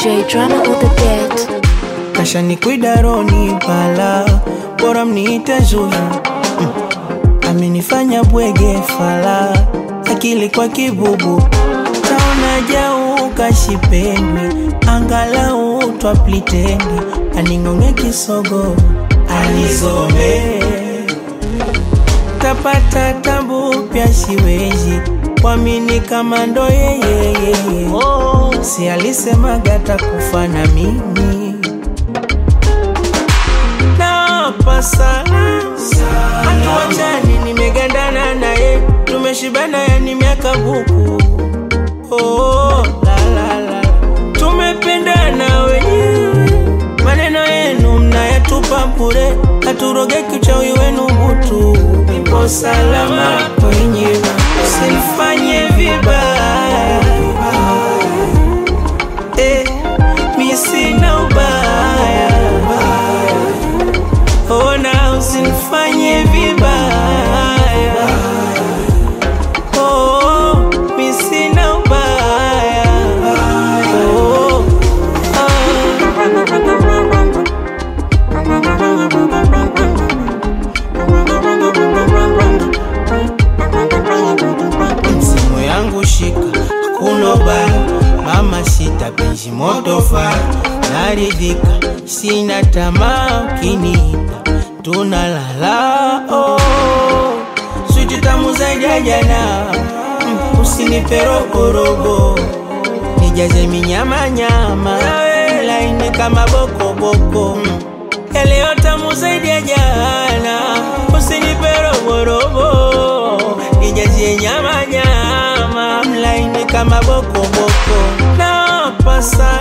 DJ drama on the beat. kasha ni kuidaroni pala bora mniite Zuhra mm. amenifanya bwege fala akili kwa kibubu taona jau kashipendwi angalau twaplitendi aning'ong'e kisogo alizome tapata tabu pya siwezi kwamini kama ndo yeyeyeye oh. si alisemaga takufa na mimi napa sana hatuachani nimegandana naye tumeshibana yani miaka buku oh, la, la, la. tumependana wenyewe maneno yenu mnayatupa bure haturogeki uchawi wenu butu nipo salama kwenye usinifanye vibaya eh, mi sina ubaya ona usinifanye vibaya oh, mi sina ubaya oh, simu yangu shika hakuna ubaya mama sita penzi moto faya naridhika sina tamaa ukiniita tunalala oh. switi tamu zaidi ya jana mm, usinipe rogorogo nijaze minyamanyama laini kama bokoboko mm. yaleo tamu zaidi ya jana usinipe rogorogo nijazie nyamanyama mlaini kama bokoboko napasa